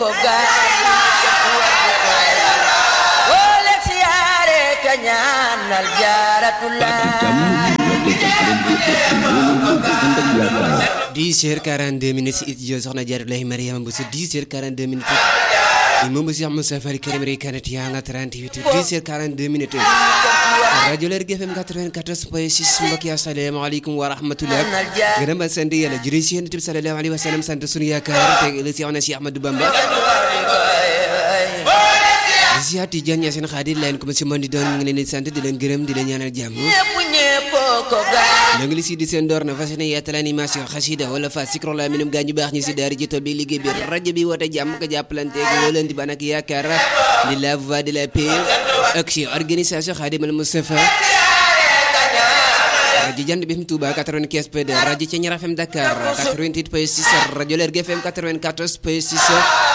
ko wole siyaare ka ñaanal jaaratulaay 10 heures 42 minutes it jo soxna Jaaratullahi Mariama Bousso 10 heures 42 minutes imam Cheikh Moussa Fari Karim Rey Kanat yaa nga 38 10 heures 42 minutes rajo Lergui FM 94 point 6 mbokk yi asalaamaaleykum wa rahmatullah gërëm ak sant yàlla jërë si yéen tib sallallahu alayhi wa sallam sant sunu yaakaar te la si Cheikh Ahmadou Bamba Ziya Tidiane Yacine Khadir leen ko si mën di doon ñu ngi leen di sant di leen gërëm di leen ñaanal jàmm ñépp ñépp ko gaay ñoo ngi li si di seen door na fas yéene yaatal animation xasida wala fa sikro la minum gaa ñu baax ñi si daara ji tool bi liggéey bi rajo bi woote jàmm ko jàppalanteeg woo leen di ban ak yaakaar di la voix de la paix ak si organisation Khadim al Moustapha rajo Jant bi FM Touba 95 point 2 rajo Thiéniere FM Dakar 88 point 6 rajo Lergui FM 94 point 6